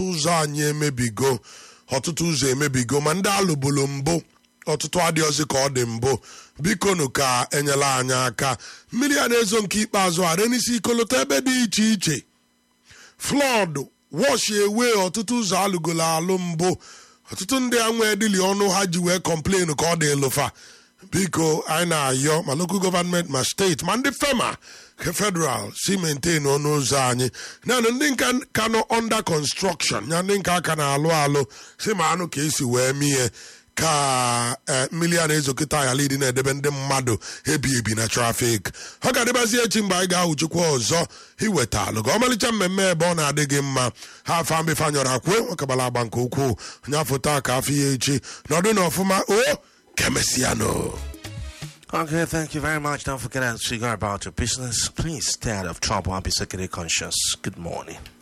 ụzọ anyị emebigo ọtụtụ ụzọ emebigo ma ndị alụbulu mbụ ọtụtụ adịghịzi ka ọ dị mbụ bikonu ka enyela anyị aka mmiri a na-ezo nke ikpeazụ a renisi ikolota ebe dị iche iche flọd wọshi ewe ọtụtụ ụzọ alụgolo alụ mbụ ọtụtụ ndị a nwee dịli ọnụ ha ji wee kọmplen ka ọ dị lụfa biko anyị na-ayọ ma lokal gọvanmenti ma steeti ma ndị fema ka federal si maintain ọnụ ụzọ anyị naanị ndị nka ka nọ under construction ya ndị nka aka na-alụ alụ si ma anụ ka esi wee mie ka mmiri a na-ezo kịta ayalidi na-edebe ndị mmadụ ebi ebi na trafik ọ ga-adịbazi echi mgbe anyị ga-ahụchikwa ọzọ iweta alụ ka ọmalịcha mmemme ebe ọ na-adị gị mma ha afa mbefe anyọrọ akwe nwekabala agba nke ukwuu onye afọ taa ka afọ ya echi nọdụ na ọfụma o kemesiano Okay, thank you very much. Don't forget to figure about your business. Please stay out of trouble and be security conscious. Good morning.